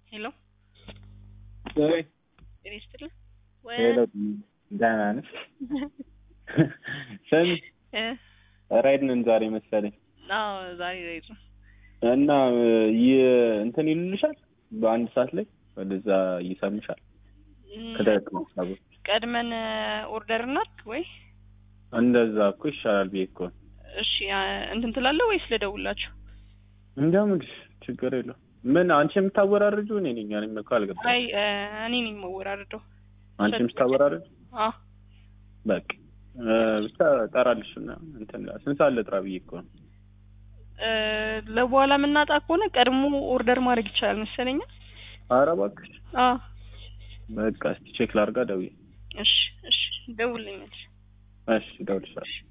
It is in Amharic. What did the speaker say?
ሄሎ ወይ ጤና ይስጥልኝ። ወይ ሄሎ ደህና ነሽ? ስሚ እ ራይድ ነን ዛሬ መሰለኝ አዎ ዛሬ ራይድ ነው። እና ይህ እንትን ይልልሻል በአንድ ሰዓት ላይ ወደዛ ይሰምሻል እም፣ ከደረቅ ሀሳቦች ቀድመን ኦርደር እናድርግ ወይ? እንደዛ እኮ ይሻላል ብዬ እኮ ነው። እሺ አ፣ እንትን ትላለህ ወይስ ልደውላችሁ? እንደምልሽ ችግር የለው። ምን አንቺ የምታወራርጂው እኔ ነኝ። እኔም እኮ አልገባኝም። አይ እ፣ እኔ ነኝ የማወራርደው። አንቺ የምታወራርጂው አዎ በቃ እ፣ ብቻ እጠራልሽ እና እንትን ስንት ሰዓት ልጥራ ብዬ እኮ ነው። እ፣ ለበኋላ የምናጣ ከሆነ ቀድሞ ኦርደር ማድረግ ይቻላል መሰለኝ። ኧረ እባክሽ አዎ በቃ እስቲ ቼክ ላድርጋ ደውዬ። እሺ እሺ፣ ደውልልኛል። እሺ እደውልልሻለሁ።